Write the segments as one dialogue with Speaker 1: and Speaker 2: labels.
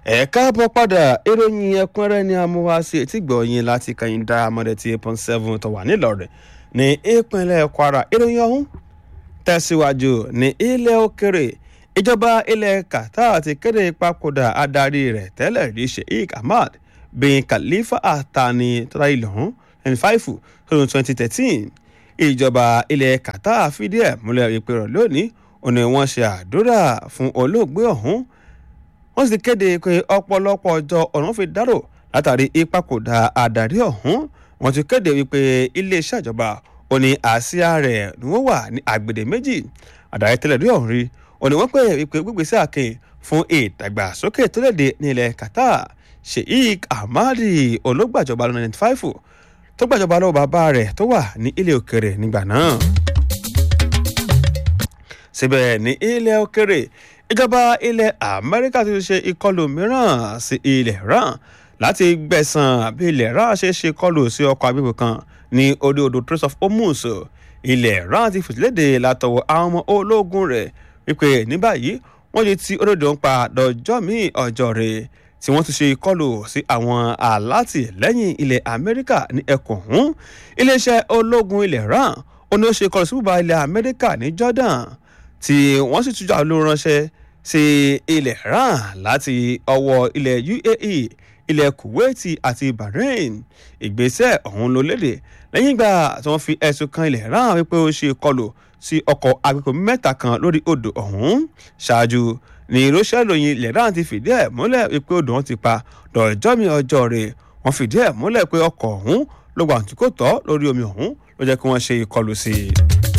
Speaker 1: ẹ káàbọ̀ padà ìròyìn ẹ̀kúnrẹ́rẹ́ ni amúwáṣí etí gbọ̀ọ́yìn láti kẹ́yìn dá amọ̀dẹ̀ tí eight point seven tó wà nílọ̀rẹ̀ ní ìpínlẹ̀ kwara ìròyìn ọ̀hún tẹ̀síwájú ní ilẹ̀ òkèrè ìjọba ilẹ̀ qatar ti kéde ìpapòdà adarí rẹ̀ tẹ́lẹ̀ rí sheikh ahmad bin khalifa atani tọ́lá ilẹ̀ ọ̀hún twenty five tọdún twenty thirteen ìjọba ilẹ̀ qatar fìdí ẹ̀ múlẹ̀ ìpè rẹ̀ lónìí òní wọ́n ṣe àdúrà fún olóògbé ọ̀hún wọ́n sì kéde pé ọ̀pọ̀lọpọ̀ ọjọ́ ọ̀run fi dárò látàrí ìpapòdà adarí ọ̀hún wọ́n ti kéde wípé iléeṣẹ́ ìjọba ó ní àsíá rẹ̀ ni wọ́n wà ní àgbèdè méjì adarí tẹ́lẹ̀ rí ọ̀hún rí ó ní wọ́n pè wípé gbígbèsè àkìn fún ìdàgbàsókè tó léde ní ilẹ̀ qatar sheikh ahmadi olóògbàjọba lọ́nà ninety five tó gbàjọba lọ́wọ́ bàbá rẹ̀ tó wà ní ilé òkèrè nígbà náà síbẹ̀ ní ilẹ̀ òkèrè ìjọba ilẹ̀ amẹ́ríkà ti ṣe ìkọlù mìíràn sí ilẹ̀ iran láti gbẹ̀sán bí ilẹ̀ iran ṣe ṣe kọlù sí ọkọ̀ agbègbè kan ní orí odò trace of hormuz ilẹ̀ iran ti fìtìlédè látọwọ́ àwọn ọmọ ológun rẹ̀ wípé ní báyìí wọ́n ti ti olódò ń pa dọjọ́ míì ọjọ́ rẹ̀ tí wọ́n ti ṣe ìkọlù sí àwọn alátìlẹ́yìn ilẹ̀ amẹ́ríkà ní ẹkùn ọ̀hún iléeṣẹ́ ológun ilẹ̀ iran ó ní ó ṣe ìkọlù sí bùbá ilẹ̀ amẹ́ríkà ní jordan tí wọ́n sì tújà ló ránṣẹ́ sí ilẹ̀ iran láti ọwọ́ ilẹ̀ uae ilẹ̀ kuwait àti bahrain ìgbésẹ̀ ọ̀hún ló léde lẹ́yìn ìgbà tí wọ́n fi ẹ̀sùn kan ilẹ̀ iran wípé ó ṣe kọlù sí ọkọ̀ agbègbè mẹ́ta kan lórí odò ọ̀hún ṣáájú ní ìránṣẹ́ ìròyìn ilẹ̀ iran ti fìdí ẹ̀ múlẹ̀ wípé odò wọn ti pa dọ̀jọ́ mi ọjọ́ rẹ̀ wọ́n fìdí ẹ̀ múlẹ̀ pé ọkọ̀ ọ̀hún ló gbà tí kò tọ́ lórí omi ọ̀hún ló jẹ́ kí wọ́n ṣe ìkọlù sí i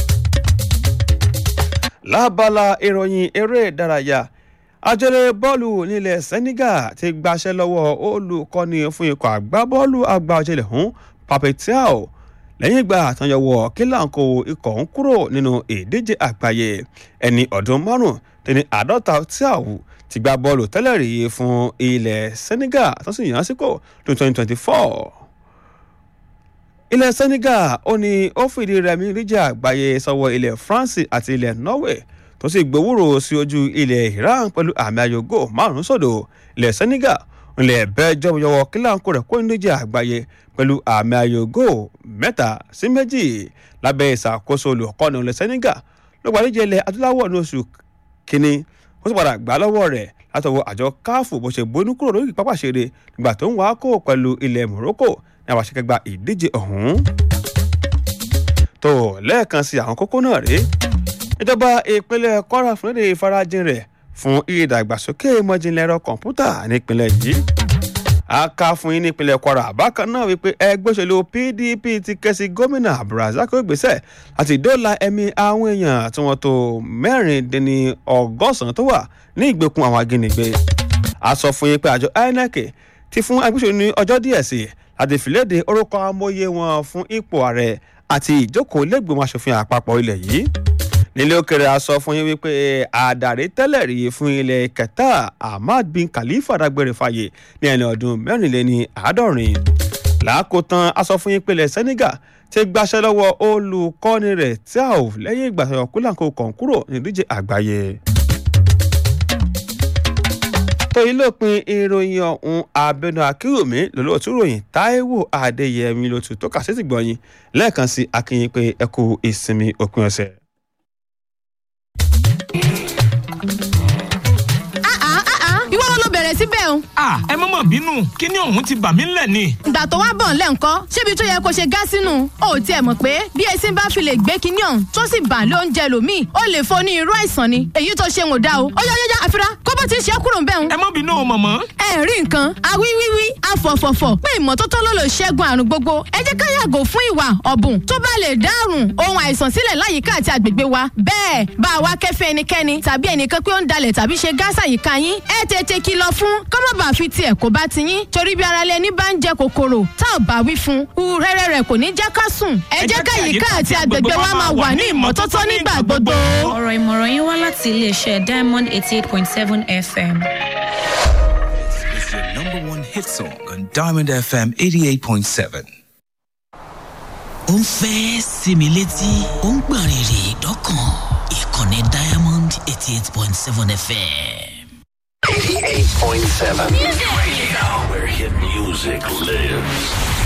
Speaker 1: lábala ìròyìn eré ìdárayá àjọlé bọ́ọ̀lù nílẹ̀ senegal ti gbaṣẹ́ lọ́wọ́ olùkọ́ni fún ikọ̀ àgbábọ́ọ̀lù àgbà ọ̀jẹ̀lẹ̀ ọ̀hún papetiao lẹ́yìn ìgbà àtànyẹ̀wò kílàǹkó ikọ̀ ń kúrò nínú ìdíje àgbáyé ẹni ọdún márùn tẹni àádọ́ta tíàwù ti gba bọ́ọ̀lù tẹ́lẹ̀ rí fún ilẹ̀ senegal tó sì yàn án sípò tó twenty twenty four ilẹ̀ senegal ó ní ó fìdí rẹmi ríjà àgbáyé sọ́wọ́ ilẹ̀ france àti ilẹ̀ norway tó sì gbowórò sí ojú ilẹ̀ iran pẹ̀lú àmì ayògo márùn-ún sódò ilẹ̀ senegal ilẹ̀ bẹ́ẹ̀jọ́ yọwọ́ kíláǹkó rẹ̀ kó ní ríjà àgbáyé pẹ̀lú àmì ayògo mẹ́ta sí méjì lábẹ́ ìṣàkóso olùkọ́ni ilẹ̀ senegal ló gbàdíje ilẹ̀ adúláwọ̀ ní oṣù kínní ó sì padà gbà lọ́wọ́ rẹ̀ látọwọ́ àjọ káfù bó ṣe bónú kúrò lórí pápá ṣeré nígbà tó ń wá kó pẹ̀lú ilẹ̀ morocco ní àwọn àṣekẹgbà ìdíje ọ̀hún. tó lẹ́ẹ̀kan sí àwọn kókó náà rèé ìjọba ìpínlẹ̀ kwara fún èdè ìfarajìn rẹ̀ fún ìdàgbàsókè ìmọ̀jìnlẹ̀ ẹ̀rọ kọ̀ǹpútà nípínlẹ̀ yìí. a kà fún yín nípínlẹ̀ kwara bákan náà wípé ẹgbẹ́ òṣèlú pdp ti ké sí gómìnà abdulrasaq gbèsè àti dóòlà ẹ̀mí àwọn èèyàn tí wọ́n tó mẹ́rìndínní ọgọ́sàn-án tó wà ní ìgbèkùn àwọn ajínigbé. a sọ fún yín pé àjọ inec ti fún agbésòwò ní ọjọ́ díẹ̀ sí láti fìlédè orúkọ amóye wọn fún ipò ààrẹ àti ìjókòó lẹ́gbẹ̀mọ asòfin àpapọ̀ ilẹ̀ yìí nílé òkèrè a sọ fún yín wípé àdàrí tẹ́lẹ̀ rí fún ilẹ̀ kẹta ahmad bin khalifa dágbére fàyè ní ẹni ọdún mẹ́rìnléní àádọ́rin làákòtán a sọ fún yín pé ilẹ̀ senegal ti gbaṣẹ́ lọ́wọ́ olùkọ́ni rẹ̀ tí a ò lẹ́yìn ìgbà tó kúlàǹkó kàn kúrò nídíje àgbáyé tó yìí lópin ìròyìn ọ̀hún abẹnú akérèmí lọ́lọ́tún ròyìn táíwò adéyẹmí ló tún tó kà sí ti gbọ̀nyìn lẹ́ẹ̀kan sí akínyìn pé ẹ kú ìsinmi òpin ọ̀sẹ̀.
Speaker 2: ìwọ ló bẹ̀rẹ̀ síbẹ̀ o.
Speaker 3: a ẹ má mà bínú kíní ọ̀hún ti bà mí ńlẹ̀ ni.
Speaker 2: ìgbà tó wá bọ̀ ńlẹ̀ ńkọ́ ṣébi tó yẹ kó ṣe gá sínú o ò tiẹ̀ mọ̀ pé bí esin bá fi lè gbé kíní ọ̀hún tó sì bà lé oúnjẹ lòmíì ó lè fo ní irú àìsàn ni èyí tó ṣe ń ò dá o. ó yá yá yá àfira kó bó ti ṣe é kúrò ń bẹ̀ ń.
Speaker 3: ẹ má bínú o mọ̀mọ́.
Speaker 2: ẹ rí nǹkan awíwíwí afọ̀fọ̀fọ̀ pé ìmọ́tótó ló lè ṣẹ́gun àrùn gbogbo ẹ jẹ́ ká yàgò fún ìwà ọ̀bùn tó bá lè dárùn ohun àìsàn sílẹ̀ láyìíká àti àgbègbè wa bẹ́ẹ̀ bá a wá kẹ́fẹ́ ẹnikẹ́ni tàbí ẹnìkan pé ó ń dalẹ̀ tàbí ṣe gáàsà yìíká yín ẹ tètè kìlọ̀ fún kọ́mọ̀bà fi tiẹ̀ kó bá ti yín torí bí ara lẹni bá ń jẹ kòkòrò tá ò bá wí fún un rẹ́rẹ́ rẹ̀ kò ní jẹ́ ká sùn ẹ jẹ́ ká yìíká àti àgbègbè wa máa wà ní ìmọ́tótó nígbà gbogbo.
Speaker 4: ọ̀rọ̀ ìmọ̀ràn yín wá láti iléeṣẹ́ diamond eighty eight point seven fm.
Speaker 5: It's your number one hit song on Diamond FM 88.7.
Speaker 6: ó ń fẹ́ sinmi létí ó ń gbọ̀n rìrì dọ́kàn ìkànnì diamond eighty eight point seven fm.
Speaker 7: 88.7. Radio, where hit music lives.